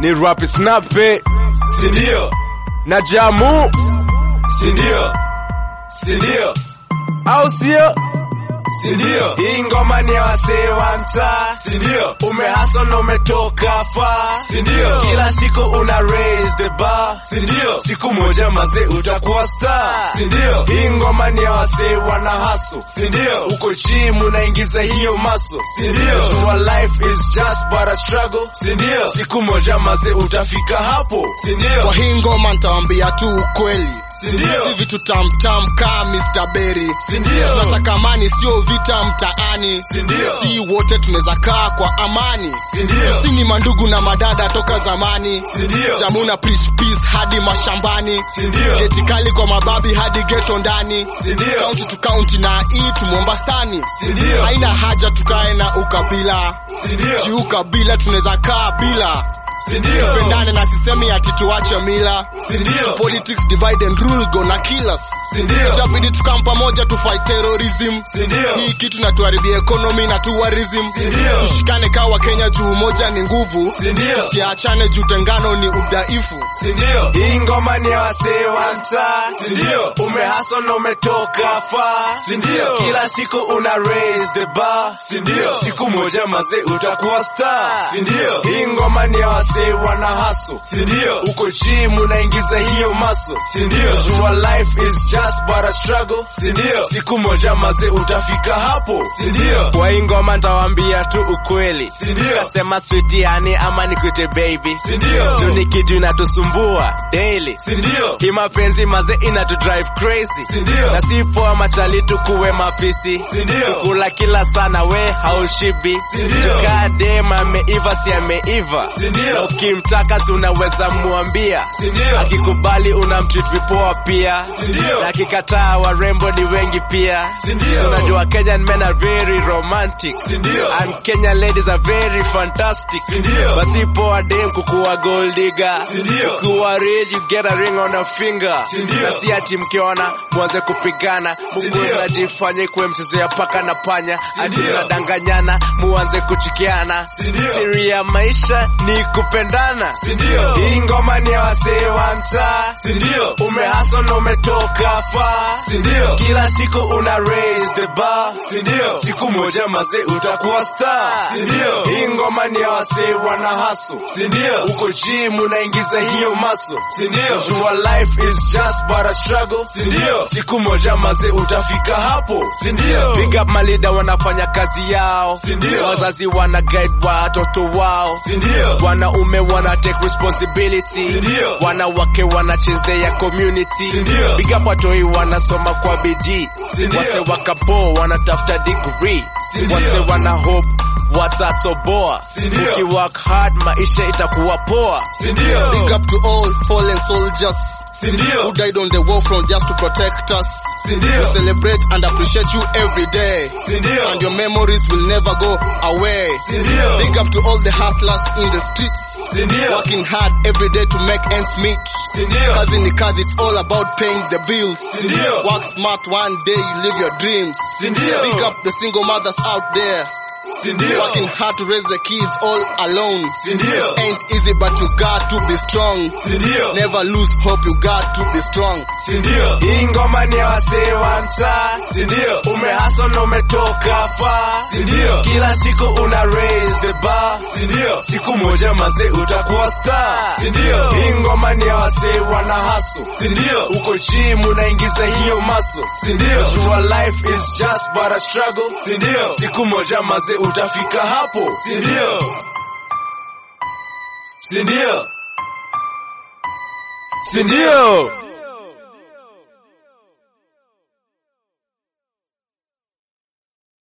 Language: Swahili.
ni rap snape sindio na jamu sindio sindio au sio sindio hii ngoma ni ya wasee wa mtaa sindio umehaso na umetoka faa sindio kila siku una raise the bar sindio siku moja mazee utakuwa star sindio hii ngoma ni ya wasee wana haso sindio uko chim unaingiza hiyo maso sindio your life is just but a struggle sindio siku moja mazee utafika hapo sindio Kwa hii ngoma nitawambia tu ukweli Sindio. si vitu tamtam kaa Mr. Berry Sindio. tunataka amani sio vita mtaani Sindio. si wote tunaweza kaa kwa amani Sindio. si ni mandugu na madada toka zamani Sindio. jamuna preach peace hadi mashambani Sindio. geti kali kwa mababi hadi geto ndani Sindio. county to county na hii tumombasani Sindio. haina haja tukae na ukabila Sindio. juu ukabila tunaweza kaa bila sindio pendane na sisemi ati tuache mila sindio politics divide and rule gonna kill us sindio itabidi tukam pamoja tu fight terrorism Sindio. hii kitu natuharibia economy na tourism Sindio. tushikane kawa kenya juu moja ni nguvu Sindio. tusiachane juu tengano ni udhaifu sindio hii ngoma ni ya wasee wa mtaa sindio umehaso na umetoka faa sindio kila siku una raise the bar sindio siku moja mazee utakuwa star sindio hii ngoma ni ya wasee wana haso sindio uko chim unaingiza hiyo maso sindio your life is just but a struggle sindio siku moja mazee utafika hapo sindio kwa hii ngoma ntawambia tu ukweli sindio kasema switiani ama nikute baby sindio juu ni kitu inatusumbua daily sindio hii mapenzi maze inatu drive crazy sindio na si poa machali tukuwe mafisi sindio kula kila sana we haushibi sindio kadem ameiva si ameiva sindio na ukimtaka si unaweza muambia sindio akikubali unamtreat vipoa pia sindio na akikataa warembo ni wengi pia sindio unajua kenyan men are very romantic sindio and kenyan ladies are very fantastic sindio but si poa dem kukuwa gold digger sindio kuwa rich you get a ring on a finger sindio na si ati mkiona mwanze kupigana mungu mnajifanye kuwe mchezo ya paka na panya ati mnadanganyana muanze kuchikiana siri ya maisha ni kupendana sindio hii ngoma ni ya wasee wa mtaa sindio umehaso na umetoka faa sindio kila siku una raise the bar sindio siku moja mazee utakuwa star sindio hii ngoma ni ya wasee wana haso sindio uko chim unaingiza hiyo maso sindio your life is just but a struggle sindio siku moja mazee utafika hapo sindio big up malida wanafanya kazi yao sindio wazazi wana guide watoto wao sindio wanaume wana take responsibility sindio wanawake wana change their community sindio big up watoi wanasoma kwa bidii wase wakapo wanatafuta degree wase wana hope watatoboa ukiwork hard maisha itakuwa poa sindio big up to all fallen soldiers sindio who died on the war front just to protect us we sindio celebrate and appreciate you every day sindio and your memories will never go away Sindio. big up to all the hustlers in the streets sindio working hard every day to make ends meet sindio kazi ni kazi it's all about paying the bills Sindio. work smart one day you live your dreams Sindio. big up the single mothers out there sindio working hard to raise the kids all alone Sindio. it ain't easy but you got to be strong sindio never lose hope you got to be strong sindio hii ngoma ni ya wasee wa mtaa sindio umehaso na umetoka faa sindio kila siku una raise the bar sindio siku moja mazee utakuwa star sindio hii ngoma ni ya wasee wana haso sindio uko chim unaingiza hiyo maso sindio your life is just but a struggle sindio siku moja mazee utafika hapo sindio sindio sindio